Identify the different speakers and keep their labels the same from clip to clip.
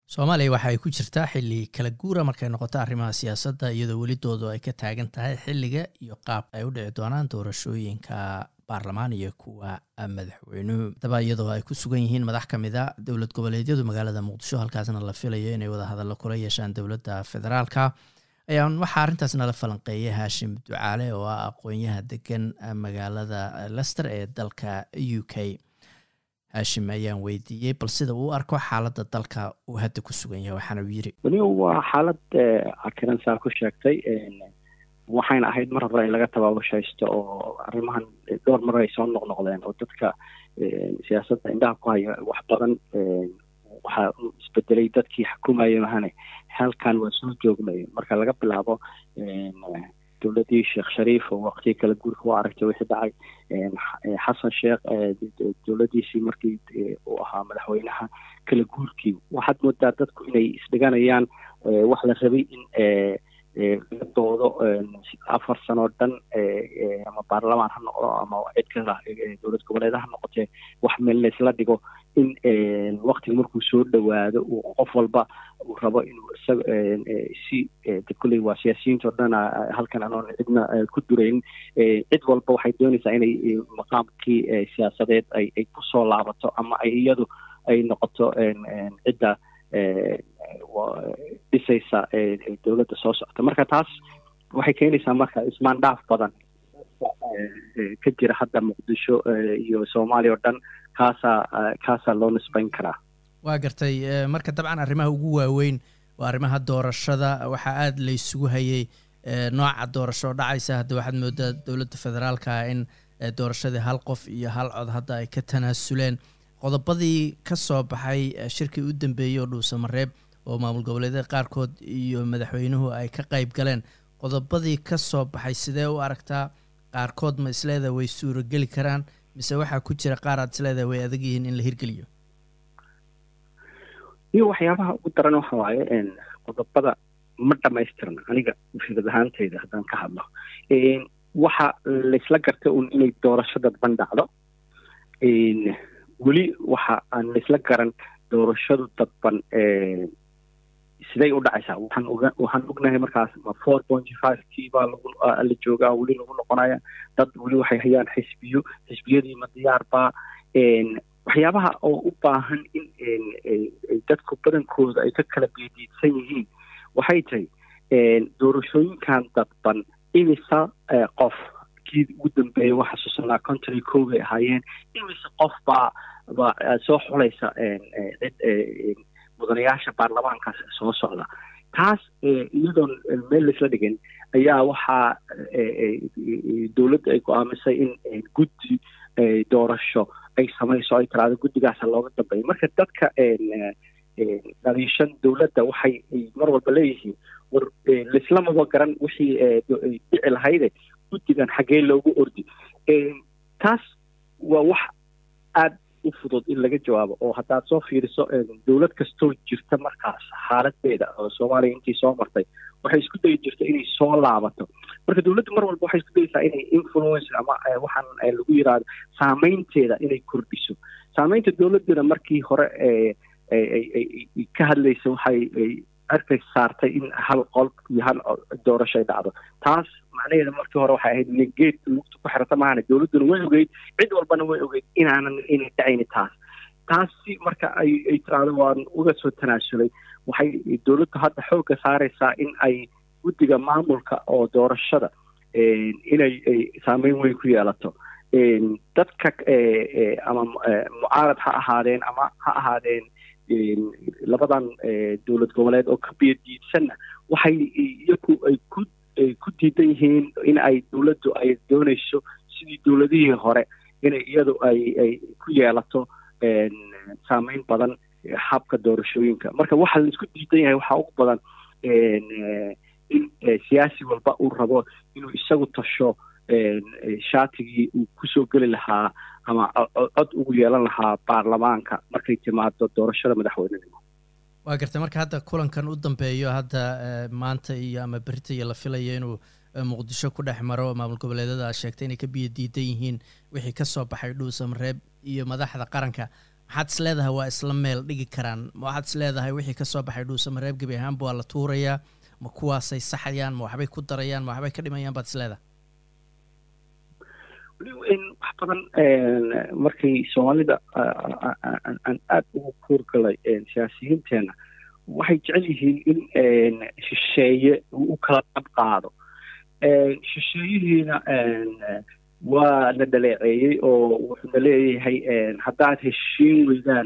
Speaker 1: soomaaliya waxa ay ku jirtaa xilli kala guura markay noqoto arrimaha siyaasadda iyadoo welidoodu ay ka taagan tahay xilliga iyo qaabka ay u dhici doonaan doorashooyinka baarlamaan iyo kuwa madaxweynuhu daba iyadoo ay ku sugan yihiin madax ka mid a dowlad goboleedyadu magaalada muqdisho halkaasna la filayo inay wadahadallo kula yeeshaan dowladda federaalka ayaan waxaa arrintaas nala falanqeeyay haashim ducaale oo ah aqoonyaha degan magaalada lester ee dalka u k haashim ayaan weydiiyey bal sida uu arko xaaladda dalka uu hadda ku sugan yahay waxaana uu yiri
Speaker 2: weli waa xaalad cakiran saa ku sheegtay waxayna ahayd mar hore in laga tabaabushaysto oo arrimahan dhowr mar ay soo noqnoqdeen oo dadka siyaasadda indhaha ku haya wax badan waxaa isbedelay dadkii xukumayay mahane halkan waa soo joognay marka laga bilaabo dowladii sheekh shariif oo waqtigii kala guurka u aragtay wixii dhacay xasan sheekh dowladiisii markii uu ahaa madaxweynaha kala guurkii waxaad moodaa dadku inay isdhiganayaan wax la rabay in laga doodo afar sanoo dhan ama baarlamaan ha noqdo ama cid kala dowlad goboleeda ha noqotee wax meel laysla dhigo in waktiga markuu soo dhowaado uu qof walba uu rabo inuu isaga si kulley waa siyaasiyiinta o dhan halkan anoon cidna ku durayn cid walba waxay doonaysaa inay maqaamkii siyaasadeed ay ay kusoo laabato ama ay iyadu ay noqoto cidda dhisaysa dowladda soo socota marka taas waxay keenaysaa marka ismaandhaaf badan ka jira hadda muqdisho iyo soomaaliya oo dhan kaasaa kaasaa loo nisbayn karaa
Speaker 1: waa gartay marka dabcan arrimaha ugu waaweyn waa arrimaha doorashada waxaa aada la isugu hayay nooca doorasho dhacaysa hadda waxaad moodaa dowladda federaalka in doorashadii hal qof iyo hal cod hadda ay ka tanaasuleen qodobadii ka soo baxay shirkii u dambeeyey oo dhuusamareeb oo maamul goboleedyada qaarkood iyo madaxweynuhu ay ka qayb galeen qodobadii ka soo baxay sidee u aragtaa qaarkood ma isleedaha way suurogeli karaan mise waxaa ku jira qaar aad isleedaha way adag yihiin in la hirgeliyo
Speaker 2: iyo waxyaabaha ugu daran waxa waaye qodobada ma dhamaystirna aniga fikrad ahaantayda haddaan ka hadlo waxa laysla gartay un inay doorasho dadban dhacdo weli waxa aan laysla garan doorashadu dadban siday u dhacaysaa waxaan oga waxaan ognahay markaas ma four pointy five kii baa lagu la joogaa weli lagu noqonaya dad weli waxay hayaan xisbiyo xisbiyadii ma diyaar baa waxyaabaha oo u baahan in dadku badankooda ay ka kala beediidsan yihiin waxay tahay doorashooyinkan dadban imisa qof kii ugu dambeeyay waa xasuusanaa contry co bay ahaayeen imisa qof baa baa soo xulaysa cid mudanayaasha baarlamaankaas soo socda taas iyadoon meel laisla dhigin ayaa waxaa dowladda ay go-aamisay in guddi doorasho ay samayso ay tiraado guddigaasa looga dambeeya marka dadka dhaliishan dowladda waxay mar walba leeyihiin war laislamaba garan wixii dhici lahayde guddigan xaggee loogu ordi taas waa wax aada u fudud in laga jawaabo oo haddaad soo fiiriso dowlad kastoo jirta markaas xaaladeeda oo soomaaliya intii soo martay waxay isku dayi jirta inay soo laabato marka dowladdu mar walba waxay isku dayeysaa inay influence ama waxaan lagu yiraahdo saameynteeda inay kordhiso saameynta dowladduna markii hore ka hadlaysa waxay arkay saartay in hal qol iyo hal doorasho ay dhacdo taas macnaheeda markii hore waxay ahayd inay geed lugta ku xirata maahane dowladduna way ogeyd cid walbana way ogeyd inaanan inay dhacayni taas taasi marka ay ay tiraahdo waan uga soo tanaasulay waxay dowladdu hadda xoogga saaraysaa in ay guddiga maamulka oo doorashada inay saameyn weyn ku yeelato dadka ama mucaarad ha ahaadeen ama ha ahaadeen labadan dowlad goboleed oo ka biyadiidsanna waxay iyagu ay ku ku diidan yihiin in ay dowladdu ay doonayso sidii dowladihii hore inay iyadu ay ay ku yeelato saameyn badan habka doorashooyinka marka waxa la isku diidan yahay waxaa ugu badan in siyaasi walba uu rabo inuu isagu tasho shaatigii uu kusoo geli lahaa ama cod ugu yeelan lahaa baarlamaanka markay timaado doorashada madaxweynenimo
Speaker 1: waa gartay marka hadda kulankan u dambeeyo hadda maanta iyo ama berita iyo la filayo inuu muqdisho ku dhex maro maamul goboleedyada aad sheegtay inay ka biyo diidan yihiin wixii ka soo baxay dhuusamareeb iyo madaxda qaranka maxaad is leedahay waa isla meel dhigi karaan waxaad is leedahay wixii kasoo baxay dhuusamareeb gebi ahaanba waa la tuurayaa ma kuwaasay saxayaan ma waxbay ku darayaan ma waxbay ka dhimayaan baad is leedahay
Speaker 2: wax badan markay soomaalida aan aada ugu kuurgalay siyaasiyiinteena waxay jecel yihiin in shisheeye u kala dhab qaado shisheeyihiina waa la dhaleeceeyey oo wuxuuna leeyahay haddaad heshiin weydaan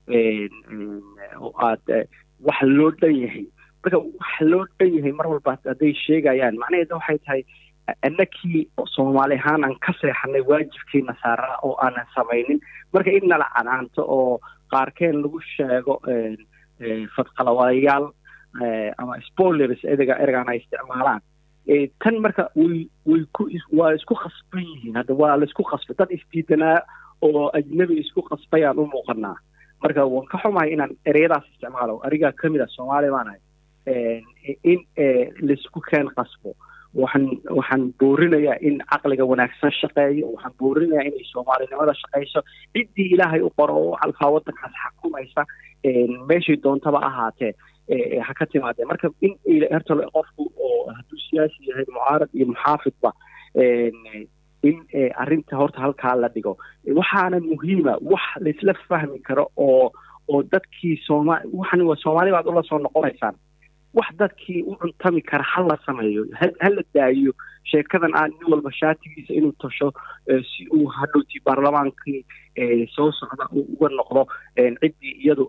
Speaker 2: oo aad wax loo dhan yahay marka wax loo dhan yahay mar walba hadday sheegayaan macnaheeda waxay tahay annakii soomaali ahaan aan ka seexanay waajibkiina saaraa oo aanan samaynin marka in nala canaanto oo qaarkeen lagu sheego fadqalawayaal ama spoilers erga ergaan ay isticmaalaan tan marka way way ku waa isku khasban yihiin hadda waa la isku khasbay dad isdiidanaa oo ajnabi isku khasbayaan u muuqanaa marka waan ka xumahay inaan ereyadaas isticmaalo arigaa kamid ah soomaali baanahay in laisku keen khasbo waxaan waxaan boorinayaa in caqliga wanaagsan shaqeeyo waxaan boorinayaa inay soomaalinimada shaqeyso ciddii ilaahay u qoro oo alfaa waddankaas xakumaysa meeshay doontaba ahaatee ha ka timaadee marka in horta qofku oo hadduu siyaasi yahay mucaarad iyo muxaafidba in arrinta horta halkaa la dhigo waxaana muhiima wax laisla fahmi karo oo oo dadkii sooma waxan waa soomaali baad ula soo noqonaysaan wax dadkii u cuntami kara ha la sameeyo ha la daayo sheekadan aan nin walba shaatigiisa inuu tasho si uu hadhowtii baarlamaankii soo socda uu uga noqdo ciddii iyadu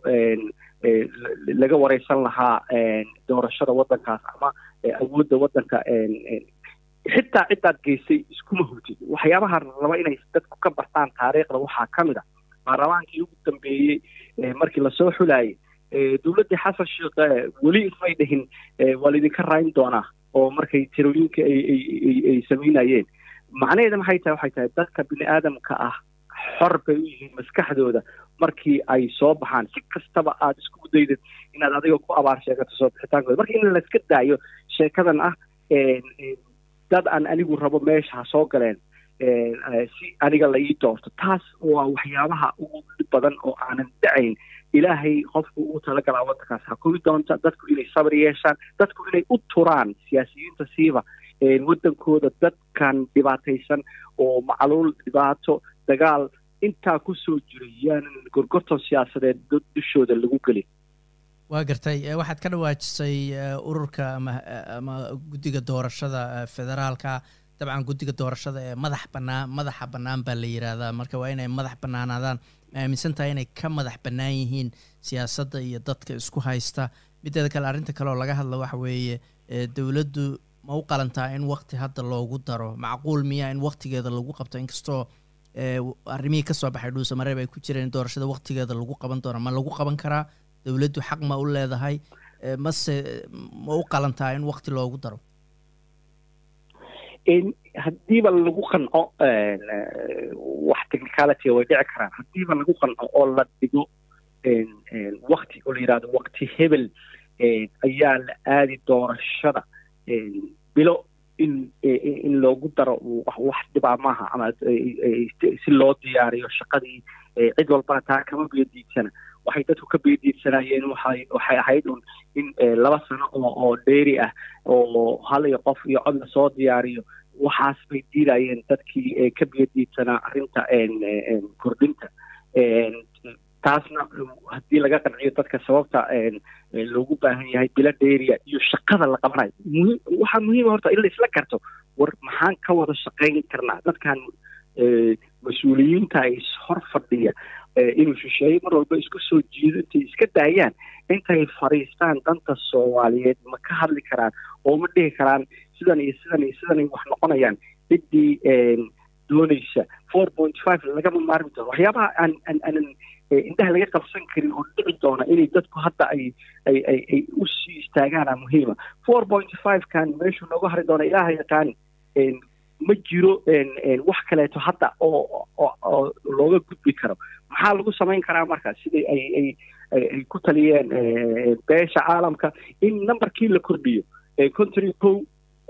Speaker 2: laga wareysan lahaa doorashada waddankaas ama awoodda waddanka xitaa ciddaad geysay iskuma hurtid waxyaabaha raba inay dadku ka bartaan taariikhda waxaa ka mid a baarlamaankii ugu dambeeyey markii lasoo xulaayay dowladdii xasan sheekh weli ismay dhihin waa laydinka raayin doonaa oo markay tirooyinka ay samaynayeen macnaheeda maxay tahay waxay tahay dadka bini aadamka ah xor bay u yihiin maskaxdooda markii ay soo baxaan si kastaba aad isku daydid inaad adiga ku abaar sheegato soo bixitaankooda marka in layska daayo sheekadan ah dad aan anigu rabo meesha ha soo galeen si aniga la ii doorto taas waa waxyaabaha ugu dhib badan oo aanan dhacayn ilaahay qofku ugu talagalaa waddankaas hakumi doonta dadku inay sabr yeeshaan dadku inay u turaan siyaasiyiinta siiba waddankooda dadkan dhibaataysan oo macluul dhibaato dagaal intaa kusoo jiray yaanan gorgorton siyaasadeed dushooda lagu gelin
Speaker 1: waa gartay waxaad ka dhawaajisay ururka ama ama guddiga doorashada federaalka dabcan guddiga doorashada ee madax bannaan madaxa bannaan baa la yidhaahdaa marka waa inay madax bannaanaadaan ma aaminsan tahay inay ka madax bannaan yihiin siyaasadda iyo dadka isku haysta mideeda kale arrinta kale oo laga hadla waxa weeye dowladdu ma u qalantaa in wakti hadda loogu daro macquul miya in waktigeeda lagu qabto inkastoo arrimihii kasoo baxay dhuusamareeb ay ku jireen in doorashada waktigeeda lagu qaban doono ma lagu qaban karaa dowladdu xaq ma u leedahay mase ma u qalantaa in wakti loogu daro
Speaker 2: haddiiba lagu qanco wax technicality way dhici karaan haddiiba lagu qanco oo la dhigo wakti oo la yidhahdo wakti hebel ayaa la aadi doorashada bilo in in loogu daro wax dhibaa maaha ama si loo diyaariyo shaqadii cid walbana taa kama beediidsana waxay dadku ka beediidsanayeen waxay waxay ahayd un in laba sano oo oo dheeri ah oo hal iyo qof iyo cod lasoo diyaariyo waxaas bay diidayeen dadkii ka beediidsanaa arrinta kordhinta taasna haddii laga qanciyo dadka sababta loogu baahan yahay bilo dheeriya iyo shaqada la qabanayo muhiim waxaa muhiima horta in la isla karto war maxaan ka wada shaqayn karnaa dadkan mas-uuliyiinta is hor fadhiya inuu shisheeye mar walba isku soo jiido intay iska daayaan intay fadhiistaan danta soomaaliyeed ma ka hadli karaan oo ma dhihi karaan sidan iyo sidan iyo sidanay wax noqonayaan ciddii doonaysa four point five lagama maarmi doono waxyaabaha aan aan aanan indhaha laga qabsan karin oo dhici doona inay dadku hadda ay ay ay ay u sii istaagaana muhiima four point five kan meeshuu nooga hari doona ilaaha yaqaan ma jiro wax kaleeto hadda oo oo looga gudbi karo maxaa lagu samayn karaa marka sidai ay ay ay ku taliyeen beesha caalamka in numberkii la kordhiyo country kow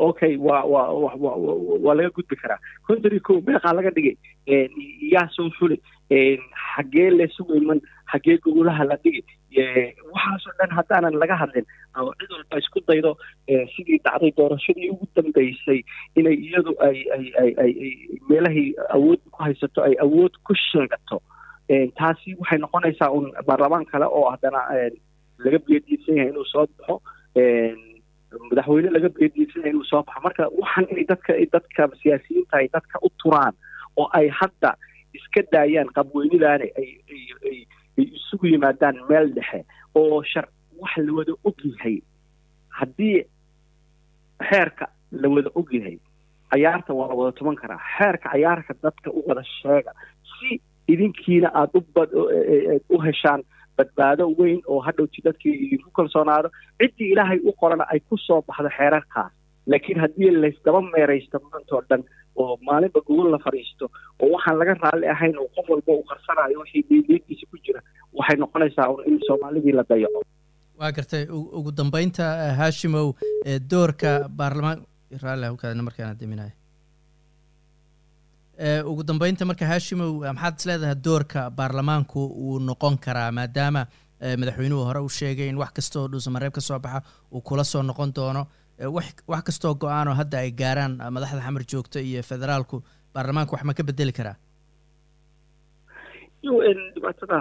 Speaker 2: okay waa waa wa waa laga gudbi karaa konton iyo ko meeqaa laga dhigay yaa soo fuli xaggee lesugu iman xaggee gogolaha la dhigi waxaasoo dhan haddaanan laga hadlin oo cid walba isku daydo sidii dhacday doorashadii ugu dambeysay inay iyadu ay ay ay ay meelahii awood ku haysato ay awood ku sheegato taasi waxay noqonaysaa un baarlamaan kale oo haddana laga biyadiisan yahay inuu soo baxo madaxweyne laga biyadiisan yahay inuu soo baxo marka waxaan inay dadka dadka siyaasiyiinta ay dadka u turaan oo ay hadda iska daayaan qabweynidaane ay ay ay ay isugu yimaadaan meel dhexe oo shar wax la wada og yahay haddii xeerka la wada og yahay cayaarta waa la wada tuman karaa xeerka cayaarka dadka u wada sheega si idinkiina aada u bad u heshaan badbaado weyn oo hadhowti dadkii idinku kalsoonaado ciddii ilaahay u qorana ay ku soo baxdo xeerarkaas laakiin haddii laysdaba meeraysto maantoo dhan oo maalinba gogol la fadhiisto oo waxaan laga raalli ahayn oo qof walba uu qarsanayo wixii diindiintiisa ku jira waxay noqonaysaa un in soomaalidii la dayaco
Speaker 1: waa gartay ugu dambeynta haashimow doorka baarlamaan raalli hawkaadna markaana deminayo ugu dambeynta marka haashimow maxaad is leedahay doorka baarlamaanku uu noqon karaa maadaama madaxweynuhu hore u sheegay in wax kasta oo dhuusamareeb ka soo baxa uu kula soo noqon doono wax kastoo go-aanoo hadda ay gaaraan madaxda xamar joogto iyo federaalku baarlamaanku wax ma ka bedeli karaa
Speaker 2: dhibaatada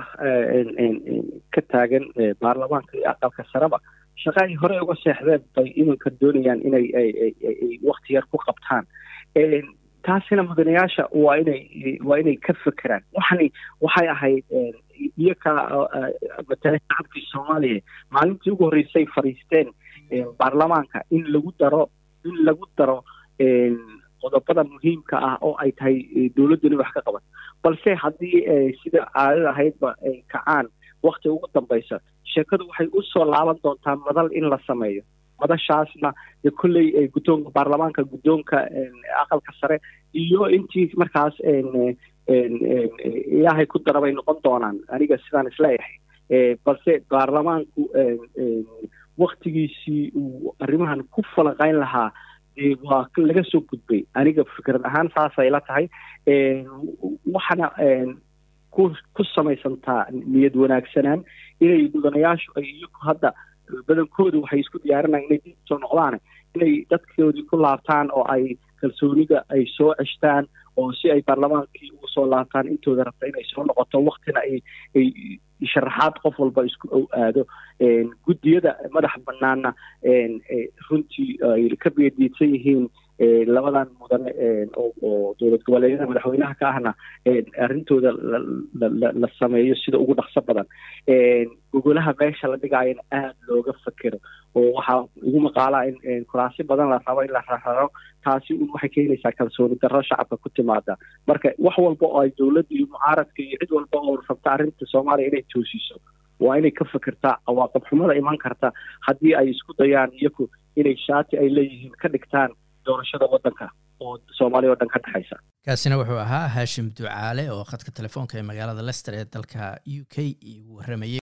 Speaker 2: ka taagan baarlamaanka iyo aqalka sareba shaqa ay hore uga seexdeen bay iminka doonayaan inay wakti yar ku qabtaan taasina mudanayaasha waa inay waa inay ka fekeraan waxani waxay ahayd iyoka matala shacabkii soomaaliya maalintii ugu horreysay fadhiisteen baarlamaanka in lagu daro in lagu daro qodobada muhiimka ah oo ay tahay dowladduni wax ka qaban balse haddii sida caadada ahaydba ay kacaan wakti ugu dambaysa sheekadu waxay u soo laaban doontaa madal in la sameeyo madashaasna de kolley guddoonka baarlamaanka guddoonka aqalka sare iyo intii markaas ilaahay ku dara bay noqon doonaan aniga sidaan isleeyahay balse baarlamaanku waktigiisii uu arrimahan ku falanqayn lahaa dee waa laga soo gudbay aniga fikrad ahaan saasay la tahay waxaana ku ku samaysantaa niyad wanaagsanaan inay mudanayaashu ay iyagu hadda badankoodu waxay isku diyaarinayaan inay dib soo noqdaan inay dadkoodii ku laabtaan oo ay kalsoonida ay soo ceshtaan oo si ay baarlamaankii ugu soo laabtaan intooda rabta inay soo noqoto waktina ay ay sharaxaad qof walba isku ow aado guddiyada madax banaana runtii ay ka beediidsan yihiin labadan mudane oo dowlad goboleedyada madaxweynaha ka ahna arrintooda la sameeyo sida ugu dhaqso badan gogolaha meesha la dhigaayana aada looga fakero oo waxaa ugu maqaalaa in kuraasi badan la rabo in la rararo taasi un waxay keenaysaa kalsooni darro shacabka ku timaada marka wax walba oo ay dowladda iyo mucaaradka iyo cid walba oo rabta arrinta soomaaliya inay toosiso waa inay ka fekertaa cawaaqib xumada iman karta haddii ay isku dayaan iyaku inay shaati ay leeyihiin ka dhigtaan doorashada waddanka oo soomaaliya o dhan ka dhexaysa
Speaker 1: kaasina wuxuu ahaa haashim ducaale oo khadka telefoonka ee magaalada lester ee dalka u k igu warramayey